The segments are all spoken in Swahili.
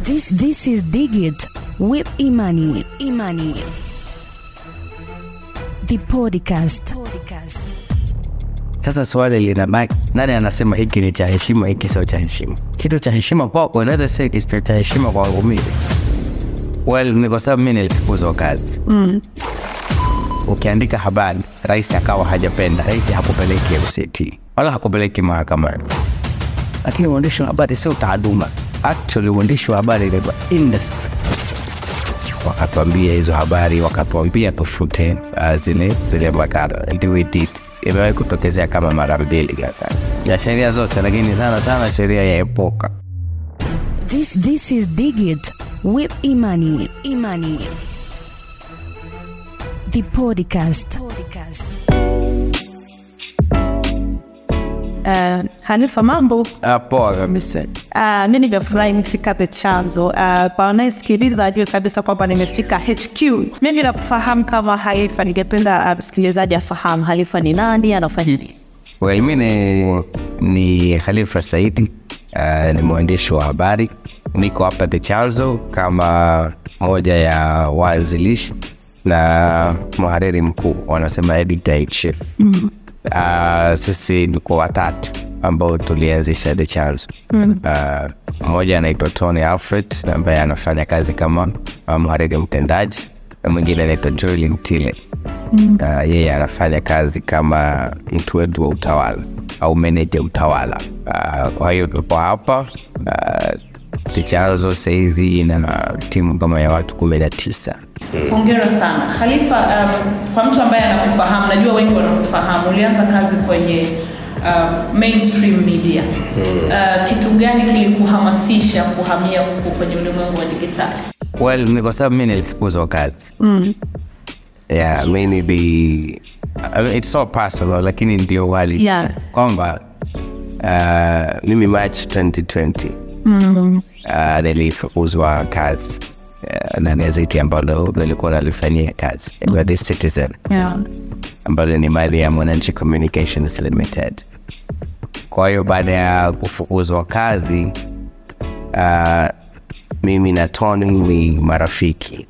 This this is Digit with Imani. Imani. The podcast. Podcast. Sasa swali linabaki, nani anasema hiki ni cha heshima, hiki sio cha heshima? Kitu cha heshima kwako inaweza si kitu cha heshima kwangu mimi. Well, ni kwa sababu mimi nilifukuzwa kazi mm. Ukiandika habari, rais akawa hajapenda, rais hakupeleki MCT wala hakupeleki mahakamani, lakini uandishi wa habari sio taaluma. Actually, uandishi wa habari ni industry wakatuambia hizo habari, wakatuambia tufute uh, zile zile makala and we did. Imewahi kutokezea kama mara mbili kaka ya sheria zote, lakini sana sana sheria ya epoka. This this is Digit with Imani. Imani. The podcast. Podcast. Uh, Hanifa, mambo Uh, poa kabisa. uh, mi nimefurahi nimefika the chanzo uh, kwa wanayesikiliza ajue kabisa kwamba nimefika HQ. Mimi nakufahamu kama Halifa, ningependa uh, msikilizaji afahamu Halifa ni nani, anafanya nini? Well, mi ni, ni Khalifa Saidi uh, ni mwandishi wa habari, niko hapa The Chanzo kama moja ya waanzilishi na mhariri mkuu, wanasema editor in chief. mm. Uh, sisi tuko watatu ambao tulianzisha The Chanzo. mm. Uh, mmoja anaitwa Tony Alfred ambaye anafanya kazi kama uh, mhariri mtendaji na mwingine anaitwa Joel Mtile mm. uh, yeye anafanya kazi kama mtu wetu wa utawala au meneja utawala. Uh, kwa hiyo tupo hapa uh, The Chanzo sahizi ina timu kama ya watu kumi na tisa. Hongera sana Khalifa. Um, kwa mtu ambaye anakufahamu, najua wengi wanakufahamu, ulianza kazi kwenye uh, mainstream media. Uh, kitu gani kilikuhamasisha kuhamia huku kwenye ulimwengu wa digitali? Well, ni kwa sababu mi nilifukuzwa kazi mm. yeah, mi nili I mean, it's so personal lakini ndio wali Yeah. kwamba uh, mimi March 2020 mm. uh, nilifukuzwa kazi uh, na gazeti ambalo nilikuwa nalifanyia kazi mm. The Citizen Yeah. ambalo ni mali ya Mwananchi Communications Limited. Kwa hiyo baada ya kufukuzwa kazi uh, mimi na Tony ni marafiki.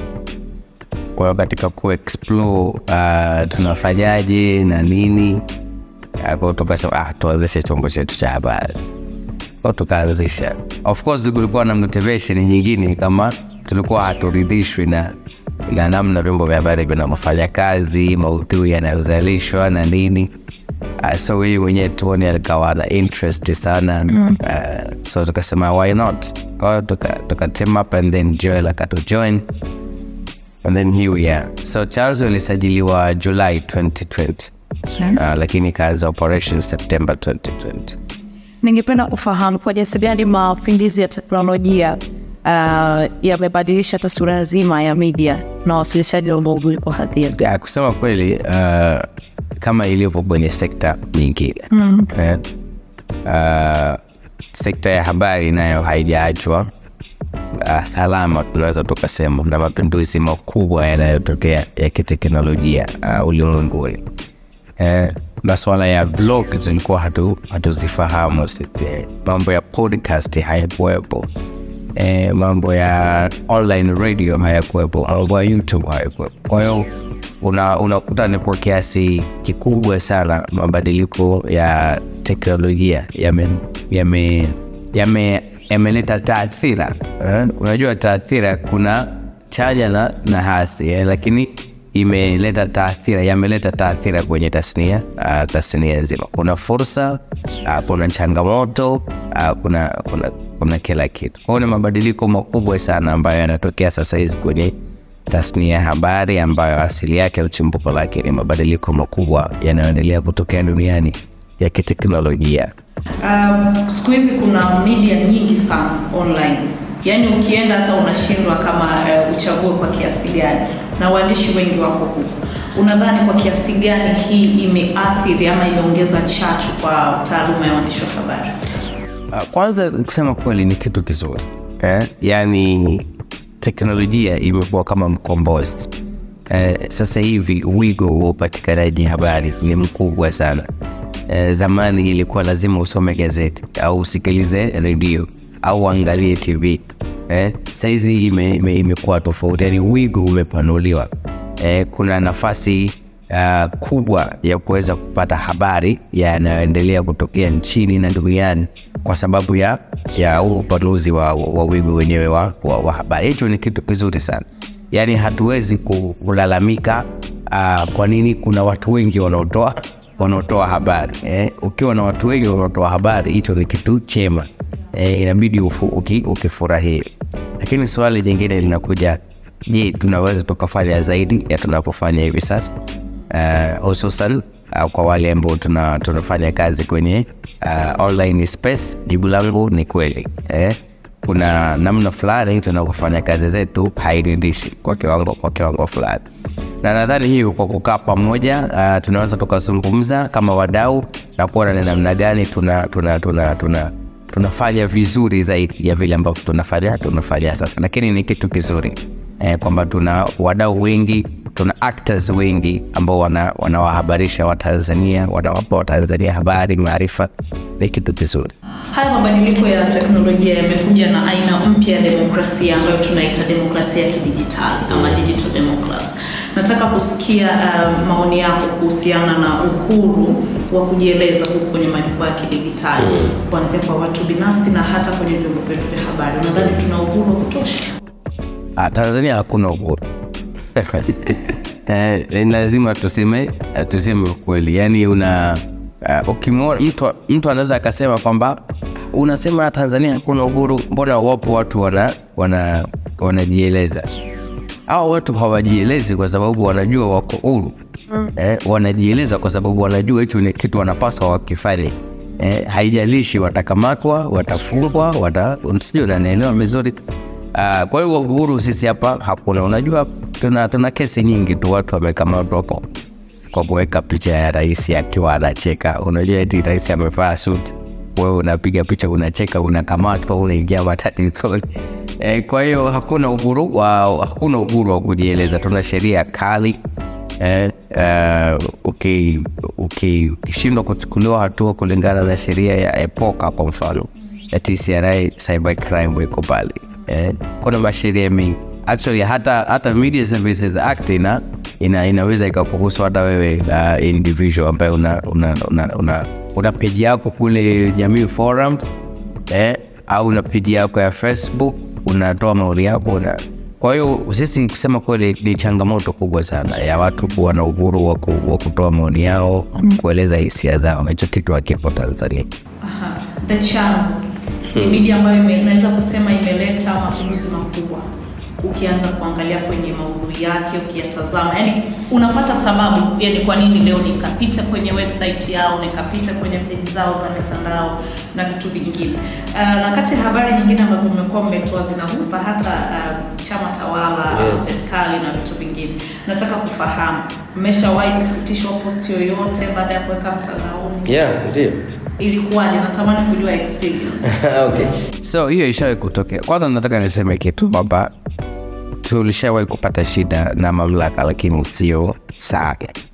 Kwa hiyo katika kuexplore uh, tunafanyaje na nini, uh, kwa hiyo tukasema ah, tuanzishe chombo chetu cha habari kwa tukaanzisha. Of course kulikuwa na motivation nyingine, kama tulikuwa haturidhishwi na na namna vyombo vya habari vinavyofanya kazi, maudhui yanayozalishwa na nini. Uh, so hii mwenyewe tuoni alikawa na interest sana mm. uh, so tukasema why not, kwa hiyo tuka, tuka team up and then Joel akatujoin and then here we are. So Chanzo ilisajiliwa July 2020 uh, lakini ikaanza operation September 2020. Ningependa kufahamu kwa jinsi gani mapinduzi ya teknolojia uh, yamebadilisha taswira nzima ya media na wasilishaji wa maudhui kwa hadhira. ya kusema kweli uh, kama ilivyo kwenye sekta nyingine mm. eh, uh, sekta ya habari nayo haijaachwa uh, salama tunaweza tukasema na mapinduzi makubwa yanayotokea ya kiteknolojia uh, ulimwenguni eh, masuala ya blog tulikuwa hatu, hatuzifahamu sisi mambo ya podcast hayakuwepo eh, mambo ya online radio hayakuwepo mambo ya youtube hayakuwepo kwa hiyo una- unakuta ni kwa kiasi kikubwa sana mabadiliko ya teknolojia yame yame yame yameleta taathira eh? unajua taathira kuna chanya na, na hasi eh? lakini imeleta taathira yameleta taathira kwenye tasnia uh, tasnia nzima kuna fursa uh, kuna changamoto uh, kuna, kuna, kuna kila kitu kwao ni mabadiliko makubwa sana ambayo yanatokea sasa hizi kwenye tasnia ya habari ambayo asili yake au chimbuko lake ni mabadiliko makubwa yanayoendelea kutokea duniani ya kiteknolojia Um, siku hizi kuna media nyingi sana online, yaani ukienda hata unashindwa kama uh, uchague kwa kiasi gani, na waandishi wengi wako huku. Unadhani kwa kiasi gani hii imeathiri ama imeongeza chachu kwa taaluma ya uandishi wa habari? Uh, kwanza kusema kweli ni kitu kizuri eh? yaani teknolojia imekuwa kama mkombozi eh, sasa hivi wigo wa upatikanaji habari ni mkubwa sana eh, zamani ilikuwa lazima usome gazeti au usikilize redio au uangalie tv eh, saizi ime, ime, imekuwa tofauti, yani wigo umepanuliwa eh, kuna nafasi uh, kubwa ya kuweza kupata habari yanayoendelea kutokea nchini na duniani kwa sababu ya ya huu upanuzi wa, wa wigo wenyewe wa, wa, wa habari. Hicho ni kitu kizuri sana, yaani hatuwezi ku- kulalamika uh, kwa nini kuna watu wengi wanaotoa wanaotoa habari eh. Ukiwa na watu wengi wanaotoa habari, hicho ni kitu chema eh, inabidi ufu, uki, ukifurahia. Lakini swali jingine linakuja, je, tunaweza tukafanya zaidi ya tunavyofanya hivi sasa? uh, hususan uh, kwa wale ambao tuna, tunafanya kazi kwenye uh, online space, jibu langu ni kweli eh? Kuna namna fulani tunavyofanya kazi zetu hairidhishi kwa kiwango kwa kiwango fulani, na nadhani hiyo kwa kukaa pamoja uh, tunaweza tukazungumza kama wadau na kuona ni namna gani tuna, tuna, tuna, tuna tunafanya vizuri zaidi ya vile ambavyo tunafanya tunafanya sasa, lakini ni kitu kizuri eh, kwamba tuna wadau wengi tuna actors wengi ambao wana- wanawahabarisha Watanzania, wanawapa Watanzania habari, maarifa. Ni kitu kizuri. Haya mabadiliko ya teknolojia yamekuja na aina mpya ya demokrasia ambayo tunaita demokrasia ya kidijitali ama digital democracy. Nataka kusikia uh, maoni yako kuhusiana na uhuru wa kujieleza huku kwenye majukwaa ya kidijitali kuanzia kwa watu binafsi na hata kwenye vyombo vyetu vya habari. Unadhani tuna uhuru wa kutosha? Ah, Tanzania hakuna uhuru eh, ni lazima tuseme eh, tuseme ukweli, yaani una uh, ukimwona mtu, mtu anaweza akasema kwamba unasema Tanzania hakuna uhuru, mbona wapo watu wana wana wanajieleza hao watu hawajielezi kwa sababu wanajua wako huru eh, wanajieleza kwa sababu wanajua hicho ni kitu wanapaswa wakifanye eh, haijalishi watakamatwa watafungwa wata, sijui unanielewa vizuri uh, kwa hiyo uhuru sisi hapa hakuna unajua tuna, tuna kesi nyingi tu watu wamekamatwa kwa kwa kuweka picha ya rais akiwa anacheka unajua eti rais amevaa suti wewe unapiga picha unacheka unakamatwa unaingia matatizoni e, kwa hiyo hakuna uhuru wa hakuna uhuru wa kujieleza tuna sheria kali eh, uh, uki- uki- ukishindwa kuchukuliwa hatua kulingana na sheria ya epoka kwa mfano ya tcra cyber crime iko pale eh, kuna masheria mengi actually hata hata media services act ina, ina inaweza ikakuhusu hata wewe uh, individual ambaye una una, una, una, una page yako kule jamii forums eh, au una page yako ya facebook unatoa maoni yako una kwa hiyo sisi kusema kweli ni changamoto kubwa sana ya watu kuwa na uhuru wa ku- wa kutoa maoni yao kueleza hisia zao hicho kitu hakipo tanzania Aha, the chanzo ni media ambayo ime- inaweza kusema imeleta mapinduzi makubwa ukianza kuangalia kwenye maudhui yake ukiyatazama yani unapata sababu yani kwa nini leo nikapita kwenye website yao nikapita kwenye peji zao za mitandao na vitu vingine uh, na kati ya habari nyingine ambazo mmekuwa mmetoa zinagusa hata uh, chama tawala Yes. serikali na vitu vingine nataka kufahamu mmeshawahi kufutishwa posti yoyote baada ya kuweka mtandaoni yeah ndio ilikuwaje natamani kujua experience okay so hiyo ishawahi kutokea kwanza nataka niseme kitu kwamba tulishawahi kupata shida na mamlaka lakini sio sana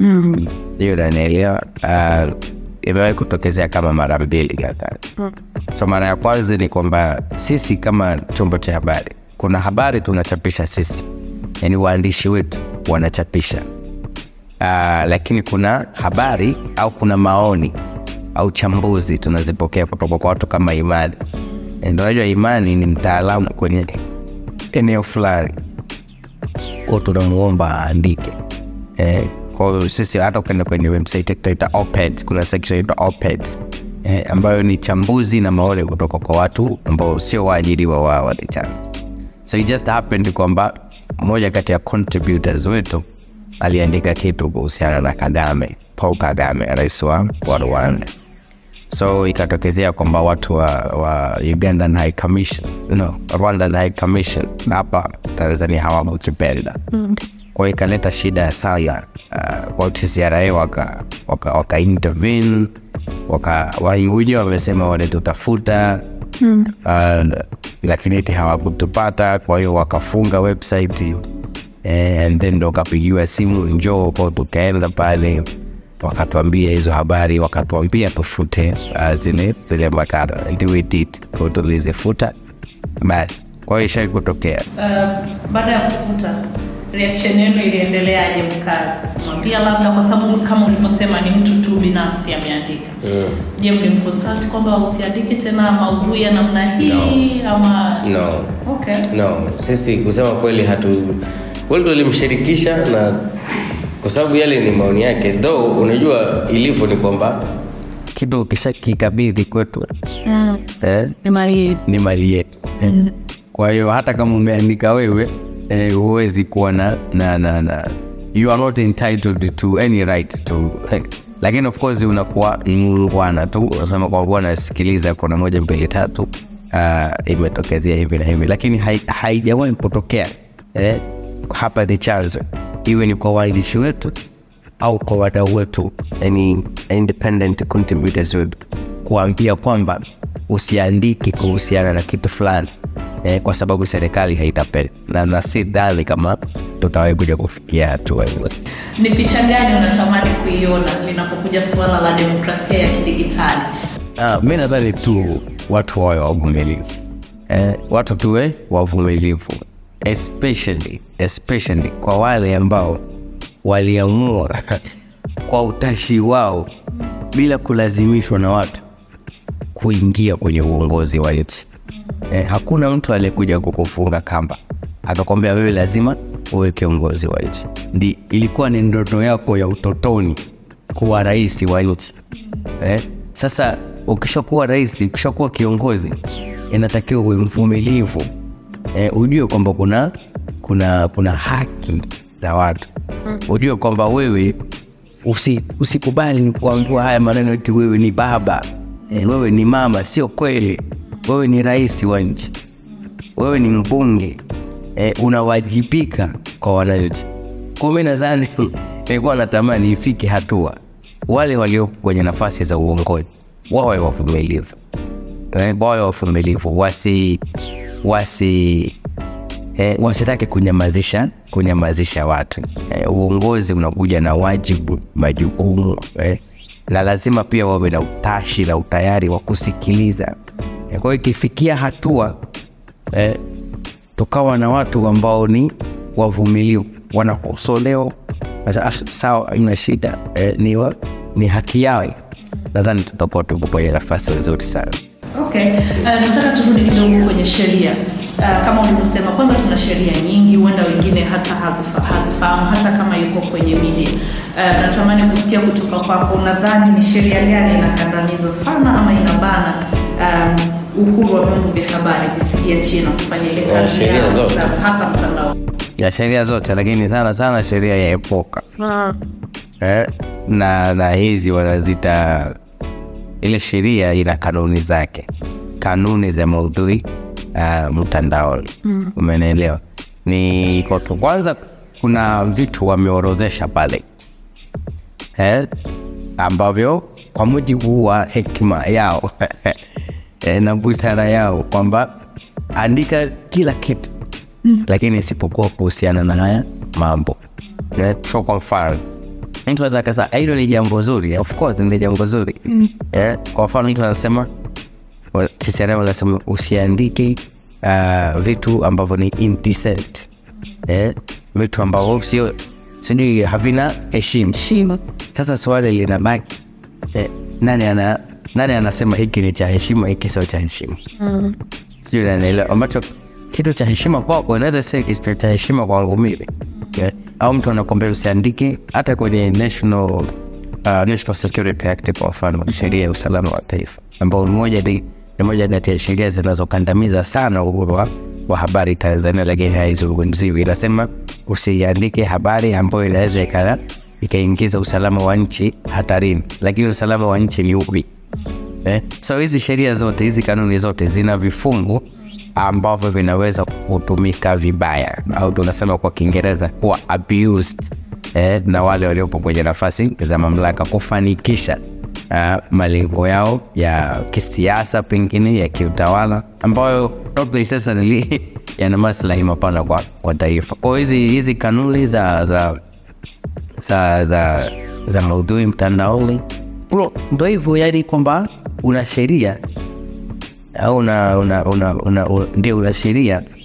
hiyo nanielewa uh, imewahi kutokezea kama mara mbili nadhani so mara ya kwanza ni kwamba sisi kama chombo cha habari kuna habari tunachapisha sisi yani waandishi wetu wanachapisha uh, lakini kuna habari au kuna maoni au chambuzi tunazipokea kutoka kwa watu kama imani ndio unajua imani ni mtaalamu kwenye eneo fulani ko tunamuomba aandike eh, kwa hiyo sisi hata ukienda kwenye website yetu tunaita opeds kuna section inaitwa opeds eh, ambayo ni chambuzi na maoni kutoka kwa watu ambao sio waajiriwa wa wa The Times so it just happened kwamba mmoja kati ya contributors wetu aliandika kitu kuhusiana na kagame paul kagame rais wa wa rwanda so ikatokezea kwamba watu wa, wa ugandan high commission no, rwandan high commission hapa tanzania hawakukipenda kwa hiyo ikaleta shida sana uh, kwa tcra waka, waka, waka intervene waka wenyewe wamesema walitutafuta mm. uh, lakini eti hawakutupata kwa hiyo wakafunga website eh, and then ndo wakapigiwa simu njoo kwao tukaenda pale wakatuambia hizo habari wakatuambia tufute uh, zile zile makala ndio we did Kwa hiyo tulizifuta basi kwa hiyo ishai kutokea Uh, baada ya kufuta reaction yenu iliendeleaje? Mkamwambia labda, kwa sababu kama ulivyosema ni mtu tu binafsi ameandika. Je, mlimconsult kwamba usiandike tena maudhui ya namna hii ama no okay. no sisi kusema kweli hatu kweli tulimshirikisha na kwa sababu yale ni maoni yake though unajua ilivyo ni kwamba kitu ukisha kikabidhi kwetu eh, Mali ni mali yetu kwa hiyo hata kama umeandika wewe eh, huwezi kuwa na, na, na, na you are not entitled to any right to lakini of course unakuwa mungwana tu unasema kwa bwana sikiliza kuna moja mbili tatu uh, imetokezea hivi na hivi lakini hai- haijawahi kutokea eh, hapa ni chanzo iwe ni kwa waandishi wetu au kwa wadau wetu yani independent contributors wetu kuambia kwamba usiandike kuhusiana na kitu fulani eh, kwa sababu serikali haitapenda na, na si dhani kama tutawahi kuja kufikia hatua hiyo Ni picha gani unatamani kuiona linapokuja suala la demokrasia ya kidigitali? Ah, mi nadhani tu watu wawe wavumilivu eh, watu tuwe wavumilivu especially, especially kwa wale ambao waliamua kwa utashi wao bila kulazimishwa na watu kuingia kwenye uongozi wa nchi eh, hakuna mtu aliyekuja kukufunga kamba akakwambia wewe lazima uwe kiongozi wa nchi ndi ilikuwa ni ndoto yako ya utotoni kuwa rais wa nchi eh? sasa ukishakuwa rais ukishakuwa kiongozi inatakiwa uwe mvumilivu eh, ujue kwamba kuna kuna kuna haki za watu ujue kwamba wewe usi, usikubali kuambiwa haya maneno eti wewe ni baba eh, wewe ni mama sio kweli wewe ni rais wa nchi wewe ni mbunge eh, unawajibika kwa wananchi kwa mi nadhani nilikuwa natamani ifike hatua wale waliopo kwenye nafasi za uongozi wawe wavumilivu eh, wawe wavumilivu wasi wasi eh, wasitake kunyamazisha kunyamazisha watu eh, uongozi unakuja na wajibu majukumu eh, na lazima pia wawe na utashi na utayari wa kusikiliza eh, kwa hiyo ikifikia hatua eh, tukawa na watu ambao ni wavumilivu wanakosolewa Sasa, ah, sawa ina shida eh, ni, wa, ni haki yao nadhani tutakuwa tuko kwenye nafasi nzuri sana Okay, uh, nataka turudi kidogo kwenye sheria. Uh, kama ulivyosema, kwanza tuna sheria nyingi, huenda wengine hata hazifa, hazifahamu hata kama yuko kwenye media. Uh, natamani kusikia kutoka kwako, unadhani ni sheria gani inakandamiza sana ama inabana um, uhuru wa vyombo vya habari visijiachie na kufanya ile Ya, kazi sheria yao zote. za- hasa mtandao? ya sheria zote lakini sana sana sheria ya epoka eh, na na hizi wanazita ile sheria ina kanuni zake kanuni za maudhui uh, mtandaoni mm. umenielewa ni kwa kwa kwanza kuna vitu wameorodhesha pale eh, ambavyo kwa mujibu wa hekima yao eh, na busara yao kwamba andika kila kitu mm. lakini isipokuwa kuhusiana na haya mambo eh, so kwa mfano mtu anaweza akasema "Ah, hilo ni jambo zuri of course ni jambo zuri mm. eh, kwa mfano mtu anasema wa- TCRA wanasema usiandike uh, vitu ambavyo ni indecent eh, vitu ambavyo sio sijui havina heshima Shima. sasa swali linabaki eh, nani ana nani anasema hiki ni cha heshima hiki sio cha heshima Mm. sijui nanaelewa ambacho kitu cha heshima kwako inaweza sio kitu cha heshima kwangu mimi yeah. au mtu anakwambia usiandike hata kwenye national uh, national security act kwa mfano sheria ya usalama wa taifa ambao ni moja ni ni moja kati ya sheria zinazokandamiza sana uhuru wa, wa habari tanzania lakini haizungumziwi inasema usiandike habari ambayo inaweza ikala ikaingiza usalama wa nchi hatarini lakini usalama wa nchi ni upi eh? so hizi sheria zote hizi kanuni zote zina vifungu ambavyo vinaweza kutumika vibaya au tunasema kwa kiingereza kuwa abused eh, na wale waliopo kwenye nafasi za mamlaka kufanikisha uh, malengo yao ya kisiasa pengine ya kiutawala ambayo not necessarily yana maslahi mapana kwa, kwa taifa kwao hizi hizi kanuni za za za za, za maudhui mtandaoni bro ndo hivyo yani kwamba una sheria au una, una, una, una, una, ndio una sheria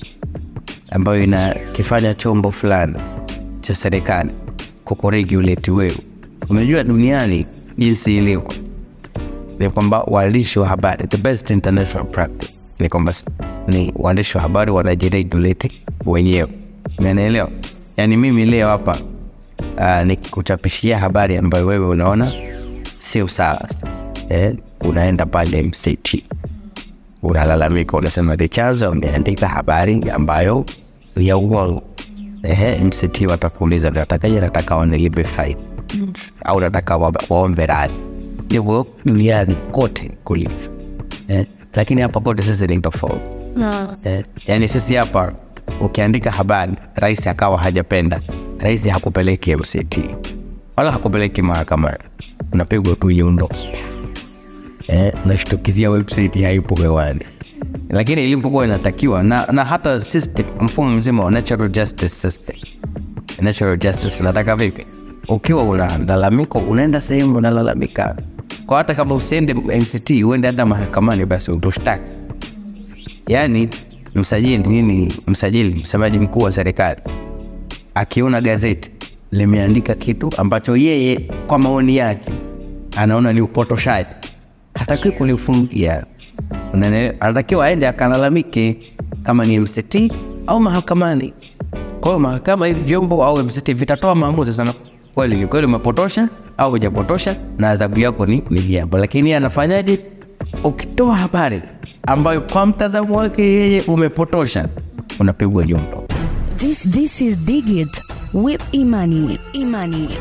ambayo inakifanya chombo fulani cha serikali kukuregulate wewe. Umejua duniani jinsi ilivyo ni kwamba waandishi wa habari, the best international practice ni kwamba s- ni waandishi wa habari wanajiregulate wenyewe, umenielewa? Yaani mimi leo hapa uh, nikikuchapishia habari ambayo wewe unaona sio sawa eh, unaenda pale MCT unalalamika, unasema the chanzo umeandika habari ambayo ni ya uongo. Ehe, MCT watakuuliza natakaje, nataka wanilipe faini au nataka wa- waombe radhi. Hivyo duniani kote kulivyo eh, lakini hapa kote sisi ni tofauti eh, yani sisi hapa ukiandika habari rais akawa hajapenda, rais hakupeleki MCT wala hakupeleki mahakamani, unapigwa tu yundo eh, unashtukizia website haipo hewani, lakini ilivyokuwa inatakiwa na, na hata system, mfumo mzima wa natural justice system. Natural justice nataka vipi? Ukiwa unalalamika, unaenda sehemu unalalamika, kwa hata kama usiende MCT, uende hata mahakamani, basi utushtaki. Yaani msajili nini, msajili, msemaji mkuu wa serikali akiona gazeti limeandika kitu ambacho yeye kwa maoni yake anaona ni upotoshaji, hatakiwi kulifungia. Unaelewa? Anatakiwa aende akalalamike kama ni MCT au mahakamani. Kwa hiyo mahakama, hivi vyombo au MCT vitatoa maamuzi sana, kweli ni kweli umepotosha au hujapotosha, na adhabu yako ni ni hii hapa. Lakini yeye anafanyaje? Ukitoa habari ambayo kwa mtazamo wake yeye umepotosha, unapigwa jumbo. This this is Digit with Imani. Imani.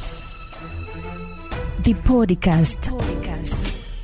The podcast. podcast.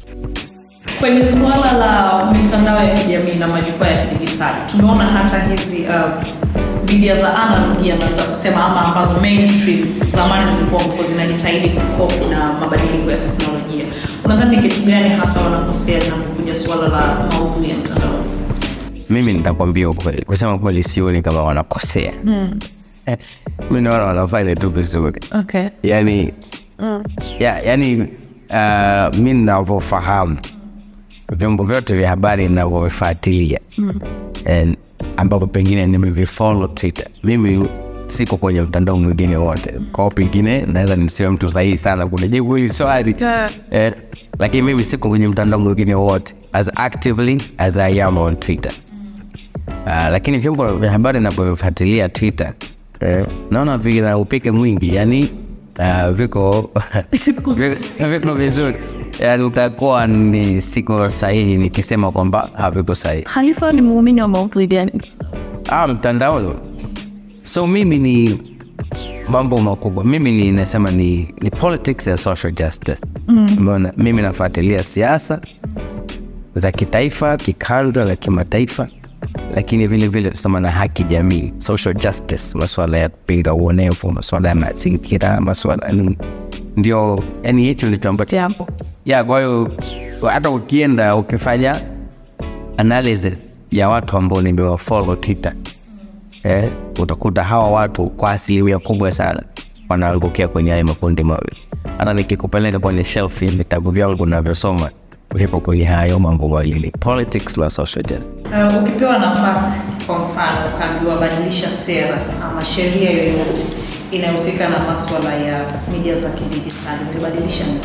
Kwenye suala la mitandao ya kijamii na majukwaa ya kidijitali, tumeona hata hizi uh, media za analog yanaweza kusema ama ambazo mainstream zamani zilikuwa mko zinajitahidi kukopi na mabadiliko ya teknolojia. Unadhani ni kitu gani hasa wanakosea linapokuja suala la maudhui ya mtandao? mimi nitakwambia ukweli, kusema kweli sioni kama wanakosea mm. mi naona wanafanya tu vizuri Okay. yani mm. ya, yani uh, mi navyofahamu vyombo vyote vya habari navyovifuatilia mm. ambapo pengine nimevifollow twitter mimi siko kwenye mtandao mwingine wote kwao pengine naweza nisiwe mtu sahihi sana kunajibu hili swali eh, lakini mimi siko kwenye mtandao mwingine wote as actively as i am on twitter Uh, lakini vyombo vya habari navyovifuatilia Twitter eh, naona vina upike mwingi yani uh, viko viko- viko vizuri yani utakuwa ni siko sahihi nikisema kwamba haviko sahihi Khalifa ni muumini wa maudhui gani? ah, mtandaoni so mimi ni mambo makubwa mimi ni nasema ni, ni politics and social justice mm. mimi nafuatilia siasa za kitaifa kikanda na kimataifa lakini vile vile tusema na haki jamii social justice masuala ya kupinga uonevu masuala ya mazingira masuala ni- ndio yani hicho ndicho ambacho Jambo. ya kwa hiyo hata ukienda ukifanya analysis ya watu ambao nimewafollow twitter eh, utakuta hawa watu kwa asilimia kubwa sana wanaangukia kwenye haya makundi mawili hata nikikupeleka kwenye shelf ya vitabu vyangu navyosoma vipo kwenye hayo mambo mawili politics na social justice Uh, ukipewa nafasi kwa mfano ukaambiwa badilisha sera ama sheria yoyote inayohusika na maswala ya media za kidijitali ungebadilisha nini?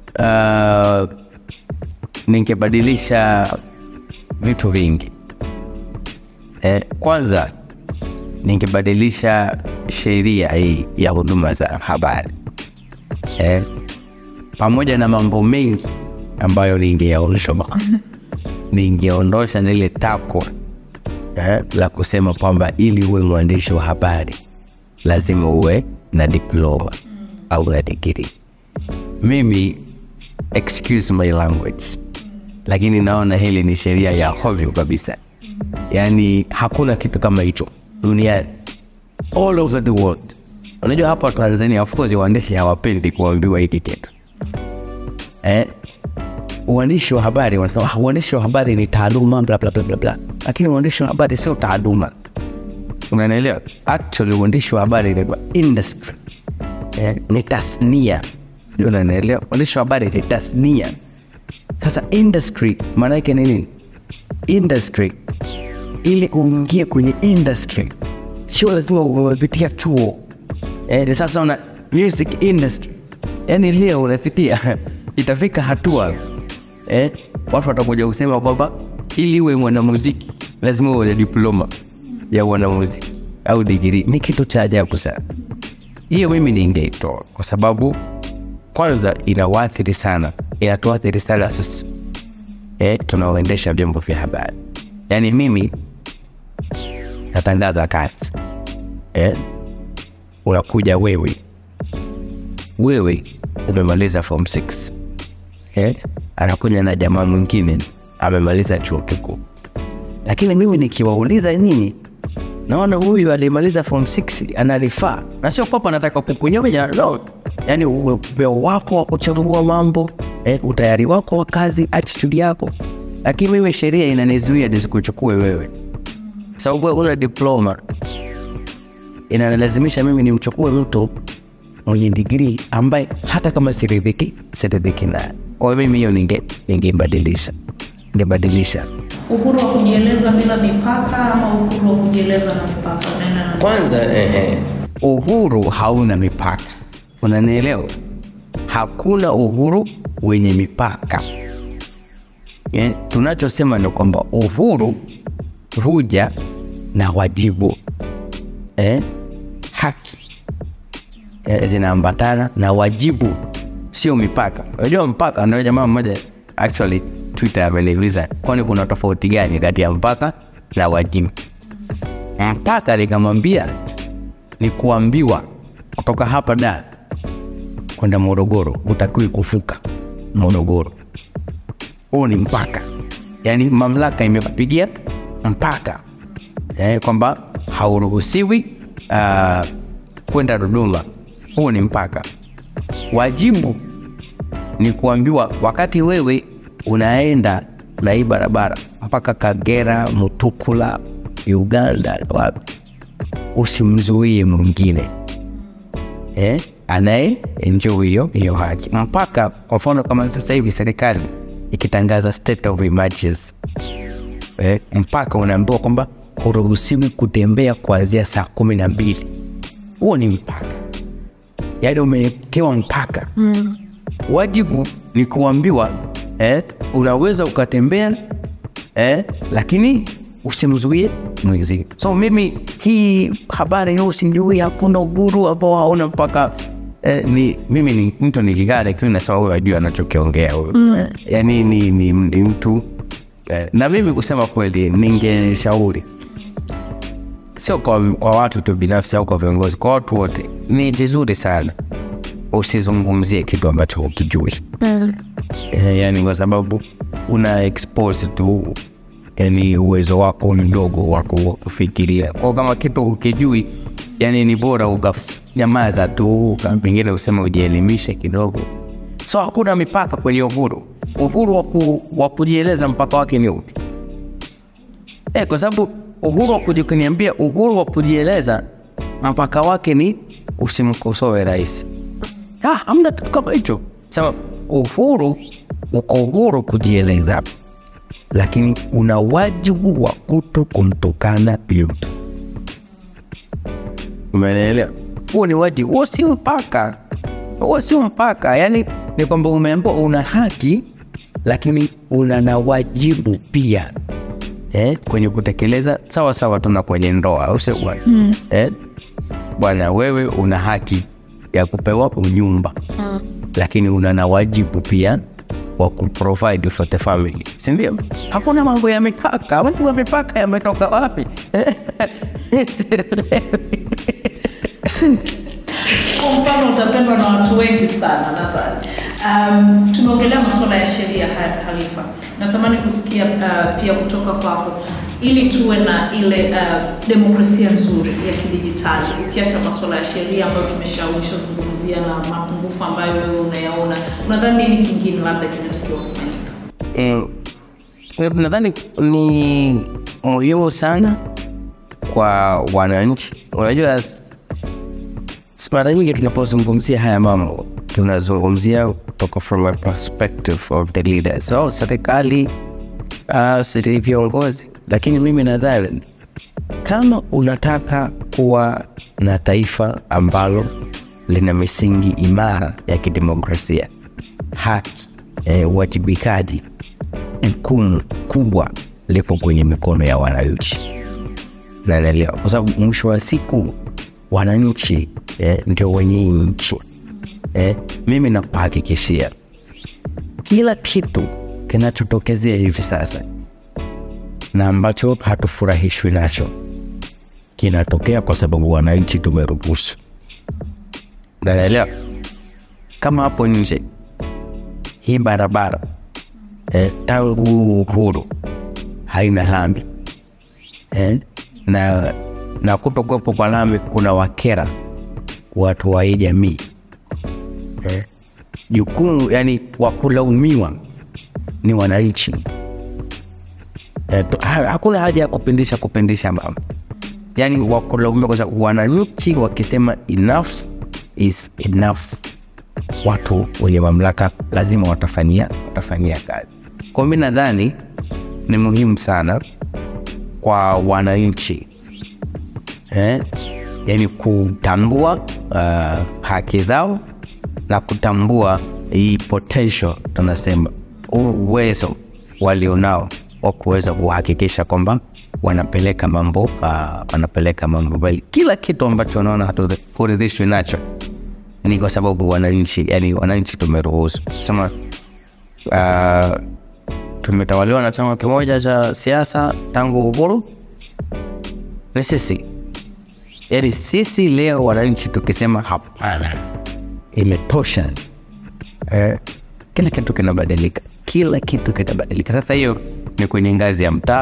uh, ningebadilisha vitu vingi eh, kwanza ningebadilisha sheria hii ya huduma za habari eh, pamoja na mambo mengi ambayo ningeyaondosha ningeondosha lile takwa eh, la kusema kwamba ili uwe mwandishi wa habari lazima uwe na diploma au na digrii mimi excuse my language lakini naona hili ni sheria ya hovyo kabisa yaani hakuna kitu kama hicho duniani all over the world unajua hapa tanzania of course waandishi hawapendi kuambiwa hiki kitu eh? uandishi wa habari wanasema "Ah, uandishi wa habari ni taaluma bla bla bla bla bla lakini uandishi wa habari sio taaluma unanielewa actually uandishi wa habari ni industry eh, ni tasnia sijui unanielewa uandishi wa habari ni tasnia sasa industry maana yake ni nini industry ili uingie kwenye industry sio lazima umepitia chuo eh, sasa una music industry yani leo unasikia itafika hatua eh, watu watakuja kusema kwamba ili uwe mwanamuziki lazima uwe na diploma ya mwanamuziki au digrii ni kitu cha ajabu sana hiyo mimi ningeitoa kwa sababu kwanza inawaathiri sana inatuathiri sana sisi eh, tunaoendesha vyombo vya habari yaani mimi natangaza kazi eh, unakuja wewe wewe umemaliza form 6 eh, anakuja na jamaa mwingine amemaliza chuo kikuu lakini mimi nikiwauliza nyinyi naona huyu alimaliza form 6 analifaa na sio kwamba nataka kukunyonya no. yaani upeo wako wa kuchambua mambo eh, utayari wako wa kazi attitude yako lakini mimi sheria inanizuia nisikuchukue wewe sababu wewe una diploma inanilazimisha mimi nimchukue mtu mwenye digrii ambaye hata kama siridhiki siridhiki naye kwa hiyo mimi hiyo ninge ningebadilisha ningebadilisha Uhuru wa kujieleza bila mipaka ama uhuru wa kujieleza na mipaka? Unaenda na kwanza ehe, uhuru hauna mipaka unanielewa hakuna uhuru wenye mipaka eh, tunachosema ni kwamba uhuru huja na wajibu eh, haki eh, zinaambatana na wajibu sio mipaka unajua mpaka ndio jamaa mmoja actually twitter ameniuliza kwani kuna tofauti gani kati ya mpaka na wajibu mpaka nikamwambia ni kuambiwa kutoka hapa da kwenda morogoro utakiwi kuvuka morogoro huu ni mpaka yaani mamlaka imekupigia mpaka eh, kwamba hauruhusiwi uh, kwenda dodoma huu ni mpaka wajibu ni kuambiwa wakati wewe unaenda na hii barabara mpaka kagera mutukula uganda wapi usimzuie mwingine eh, anaye enjoy hiyo hiyo haki mpaka kwa mfano kama sasa hivi serikali ikitangaza state of emergency eh, mpaka unaambiwa kwamba huruhusiwi kutembea kuanzia saa kumi na mbili huo ni mpaka yaani umewekewa mpaka mm. wajibu ni kuambiwa eh, unaweza ukatembea eh, lakini usimzuie mwenzie so mimi hii habari hiyo usimjui hakuna uhuru ambao hauna mpaka eh, ni mimi ni mtu nikikaa lakini nasema huyu ajui anachokiongea huyu mm. yani ni, ni, ni mtu eh, na mimi kusema kweli ningeshauri sio kwa, kwa watu tu binafsi au kwa viongozi kwa watu wote ni vizuri sana usizungumzie kitu ambacho ukijui eh, yani kwa sababu una expose tu yani uwezo wako mdogo wako wa kufikiria kwao kama kitu ukijui yani ni bora ukanyamaza tu ka- pengine usema ujielimishe kidogo so hakuna mipaka kwenye uhuru uhuru wa ku- wa kujieleza mpaka wake ni upi eh, kwa sababu uhuru wa kuji- kuniambia uhuru wa kujieleza mpaka wake ni usimkosoe rais Ah, hamna kitu kama hicho sema uhuru uko uhuru kujieleza lakini una wajibu wa kuto kumtukana mtu umeelewa huo ni wajibu huo si mpaka huo sio mpaka yaani ni kwamba umeambiwa una haki lakini una na wajibu pia eh, kwenye kutekeleza sawa sawa tuna kwenye ndoa au sio bwana mm. eh, bwana wewe una haki ya kupewa unyumba mm. lakini una na wajibu pia wa kuprovide for the family sindio hakuna mambo ya mipaka mambo ya mipaka yametoka wapi Kwa mfano utapendwa na watu wengi sana nadhani. Um, tumeongelea masuala ya sheria ha- Halifa, natamani kusikia uh, pia kutoka kwako ili tuwe na ile uh, demokrasia nzuri ya kidijitali, ukiacha masuala ya sheria ambayo tumeshawishazungumzia na mapungufu ambayo wewe unayaona, unadhani nini kingine labda kinatakiwa kufanyika? Mm, eh, nadhani ni muhimu sana kwa wananchi. Unajua, s- s- mara nyingi tunapozungumzia haya mambo tunazungumzia kutoka from a perspective of the leaders. So serikali uh, siri viongozi lakini mimi nadhani kama unataka kuwa na taifa ambalo lina misingi imara ya kidemokrasia haki eh, uwajibikaji jukumu kubwa lipo kwenye mikono ya wananchi naelewa kwa sababu mwisho wa siku wananchi eh, ndio wenye hii nchi eh, mimi nakuhakikishia kila kitu kinachotokezea hivi sasa na ambacho hatufurahishwi nacho kinatokea kwa sababu wananchi tumeruhusu naelewa kama hapo nje hii barabara eh, tangu uhuru haina lami eh, na, na kutokuwepo kwa lami kuna wakera watu wa hii jamii eh, jukumu yani wakulaumiwa ni wananchi eh, tu- ha- hakuna haja ya kupindisha kupindisha mambo yani wakulaumiwa kwa sababu wananchi wakisema enough is enough watu wenye mamlaka lazima watafanyia watafanyia kazi kwa mi nadhani ni muhimu sana kwa wananchi eh? yani kutambua uh, haki zao na kutambua hii potential tunasema huu uwezo walionao wa kuweza kuhakikisha kwamba wanapeleka mambo uh, wanapeleka mambo mbali kila kitu ambacho wanaona haturidhishwi nacho ni kwa sababu wananchi yani wananchi tumeruhusu sema uh, tumetawaliwa na chama kimoja cha siasa tangu uhuru ni sisi yani sisi leo wananchi tukisema hapana imetosha eh, kila kitu kinabadilika kila kitu kinabadilika sasa hiyo ni kwenye ngazi ya mtaa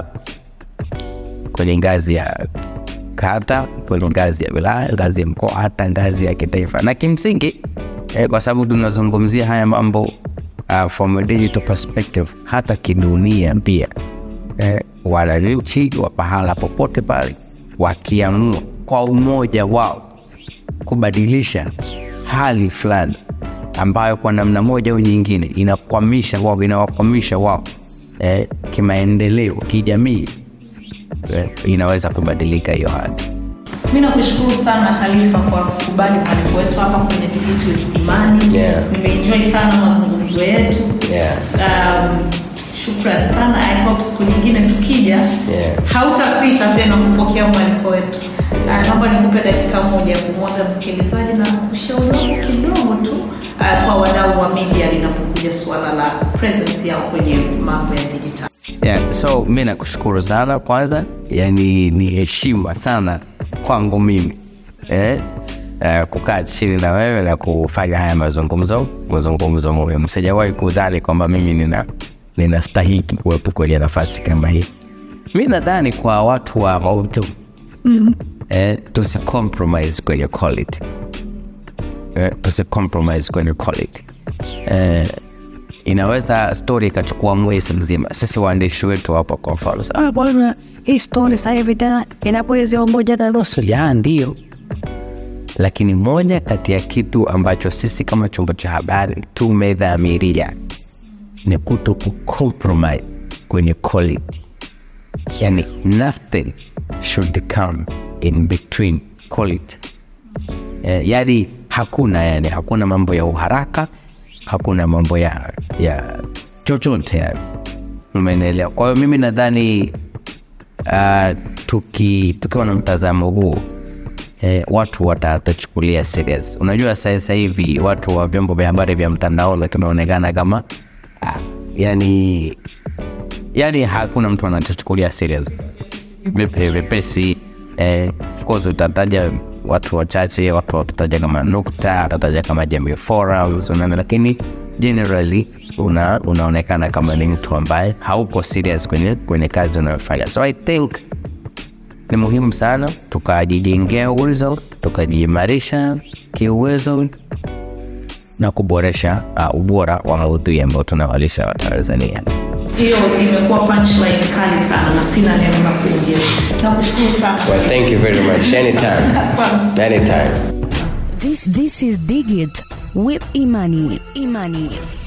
kwenye ngazi ya kata kwenye ngazi ya wilaya ngazi ya mkoa hata ngazi ya kitaifa na kimsingi eh, kwa sababu tunazungumzia haya mambo uh, from a digital perspective hata kidunia pia eh, wananchi wa pahala popote pale wakiamua kwa umoja wao kubadilisha hali fulani ambayo kwa namna moja au nyingine inakwamisha wao inawakwamisha wao eh, kimaendeleo kijamii eh, inaweza kubadilika hiyo hali mi nakushukuru sana halifa kwa kukubali mwaliko wetu hapa kwenye Digit with imani Yeah. nimeenjoy sana mazungumzo yetu Yeah. um, shukran sana i hope siku nyingine tukija Yeah. hautasita tena kupokea mwaliko wetu yeah. naomba nikupe dakika moja ya kumwaga msikilizaji na ushauri wako kidogo tu uh, kwa wadau wa media linapokuja suala la presence yao kwenye mambo ya dijitali yeah, so mi nakushukuru sana kwanza yani ni heshima sana kwangu mimi eh? Uh, kukaa chini na wewe na kufanya haya mazungumzo mazungumzo muhimu sijawahi kudhani kwamba mimi nina ninastahiki kuwepo kwenye nafasi kama hii mi nadhani kwa watu wa maudhu eh, tusicompromise kwenye quality eh, tusicompromise kwenye quality eh, inaweza story ikachukua mwezi mzima sisi waandishi wetu hapa kwa mfano sa- ah, bwana hii story sasa hivi tena inapoezea moja na nusu ya ndio lakini moja kati ya kitu ambacho sisi kama chombo cha habari tumedhamiria ni kuto kucompromise kwenye quality yani nothing should come in between quality eh, yani hakuna yani hakuna mambo ya uharaka hakuna mambo ya ya chochote yani umeelewa kwa hiyo mimi nadhani uh, tuki tukiwa na mtazamo huu eh, watu watatachukulia serious unajua sasa hivi watu wa vyombo vya habari vya mtandaoni tunaonekana kama ah, yani yani hakuna mtu anatuchukulia serious vipe vipesi eh, of course utataja watu wachache watu watataja kama nukta watataja kama jamii forums unaona lakini generally una, unaonekana kama ni mtu ambaye hauko serious kwenye, kwenye kazi unayofanya so i think ni muhimu sana tukajijengea uwezo tukajiimarisha kiuwezo na kuboresha uh, ubora wa maudhui ambao tunawalisha watanzania hiyo imekuwa punchline kali sana na sina neno la kuongeza nakushukuru sana Well, thank you very much. Anytime. Asante. Anytime. This this is Digit with Imani. Imani.